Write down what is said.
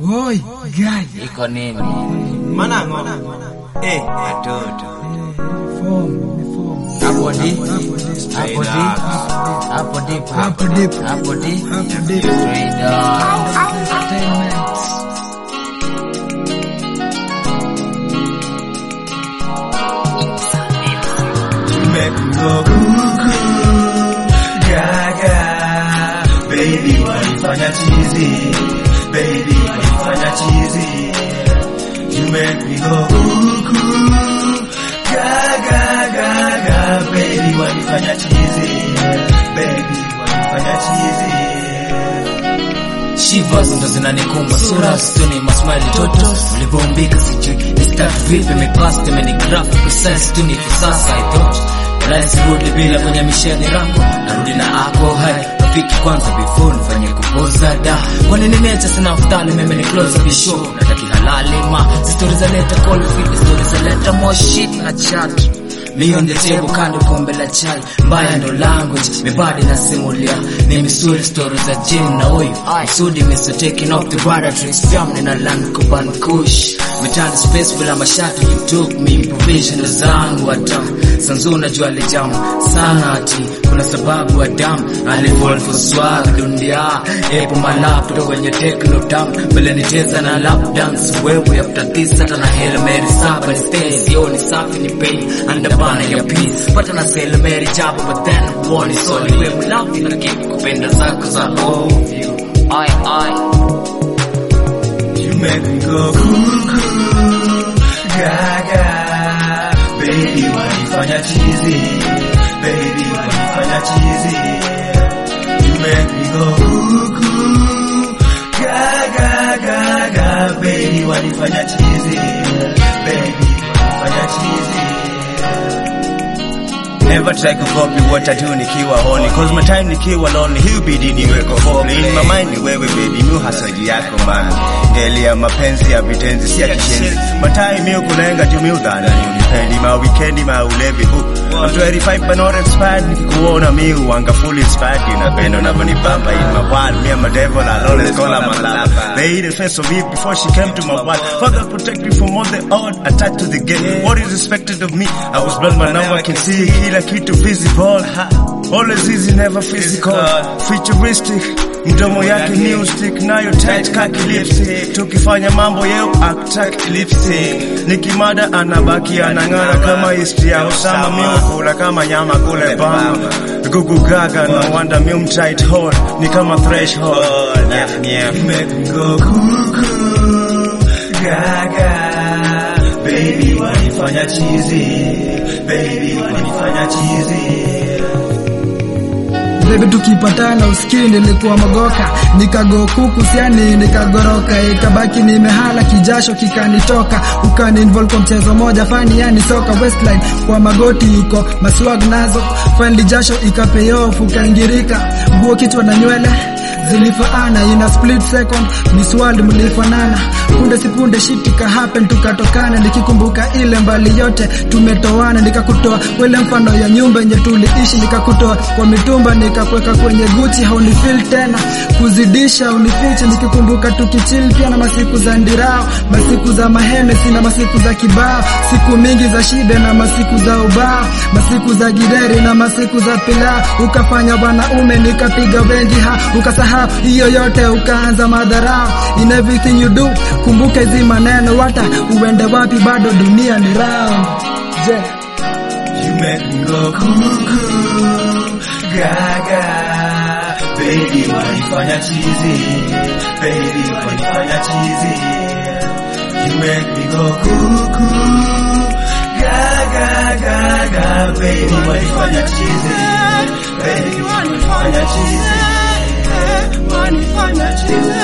Oi, guy. iko nini? Manango. Eh, watoto. Form, form. Hapo di, Straight hapo di, up. hapo di, Hapo deep. hapo di, Hapo deep. straight up. Entertainment. Make me go cuckoo, gaga. Baby, wanifanya chizi. Baby, wanifanya chizi. You make me go cuckoo, gaga, gaga. Baby, wanifanya chizi. Baby, wanifanya chizi. Shivas ndo zinanikumba sura stuni masmile toto ulivyombika sijui ni start vipi mipast imenigraph precise tu ni kisasa I thought Rais rudi bila kwenye misheni rako narudi na ako hai rafiki kwanza before nifanye kupoza da kwa nini mecha sina aftali mimi ni close bisho nataki halali ma stories za leta call fit stories za leta more shit na chat Me on the table kando kombe la chai mbaya ndo language mibadi nasimulia ni misuri story za jim na huyu sudi miso taking off the batteries film nina land kuban kush mitani space bila mashati you took me provision zangu hata sanzu najua alijamu sana ati kuna sababu Adam alifall for swag dunia epo malap kutoka kwenye techno tam mbele nicheza na lap dance wewe after this hata na Hail Mary saba ni stay sio ni safi ni pay andabana ya peace pata na Hail Mary jaba but then one is all we mlafi na kipi kupenda zako za love you I I You make me go cuckoo, gaga. Baby, wanifanya chizi. Baby, wanifanya chizi. You make me go cuckoo, gaga, gaga. Baby, wanifanya chizi. Baby, wanifanya chizi. Never try to copy what I do nikiwa honi Cause my time nikiwa lonely Hubidi niweko hopli In my mind ni wewe baby Mi hasaji yako man Ngeli ya mapenzi ya vitenzi si ya kishenzi Matai mi ukulenga juu mi udhana ni unipendi Ma weekendi ma ulevi hu I'm 25 but not expired Nikikuona mi uanga fully inspired Inapenda unavyonibamba In my world me and my devil I'll always call her my lover They hid the face of it before she came to my world Father protect me from all the odd Attached to the gate What is expected of me I was blind but now I can see Kila kitu visible Always easy never physical Futuristic Mdomo yake music nayo tight kaki lipstick Tukifanya mambo yeo act lipstick Nikimada anabaki anang'ara kama history ya Osama miukula kama nyama kule Bama Gugu gaga no wonder mi tight hole Ni kama threshold yeah, yeah. You make me go cuckoo Gaga Baby wanifanya chizi Baby wanifanya chizi Baby tukipatana usikii nilikuwa mogoka nikago kuku siani nikagoroka ikabaki nimehala kijasho kikanitoka ukani involve kwa mchezo moja fani yani soka westline kwa magoti iko maswag nazo finally jasho ikapayoff ukaingirika nguo kichwa na nywele zilifaana in a split second Miss World mlifanana punde si punde shit ika happen tukatokana nikikumbuka ile mbali yote tumetoana nikakutoa wele mfano ya nyumba yenye tuliishi nikakutoa kwa mitumba nikakweka kwenye Gucci haunifeel tena kuzidisha unifiche nikikumbuka tukichill pia na masiku za ndirao masiku za mahene sina masiku za kibao siku mingi za shibe na masiku za ubao masiku za gideri na masiku za pilau ukafanya wanaume nikapiga wengi ha ukasahau hiyo yote ukaanza madharau in everything you do kumbuka hizi maneno hata uende wapi bado dunia ni round yeah. You make me go cuckoo, gaga. Baby, wanifanya chizi. Baby, wanifanya chizi. You make me go cuckoo, gaga, gaga. Baby, wanifanya chizi. Baby, wanifanya chizi. Wanifanya chizi.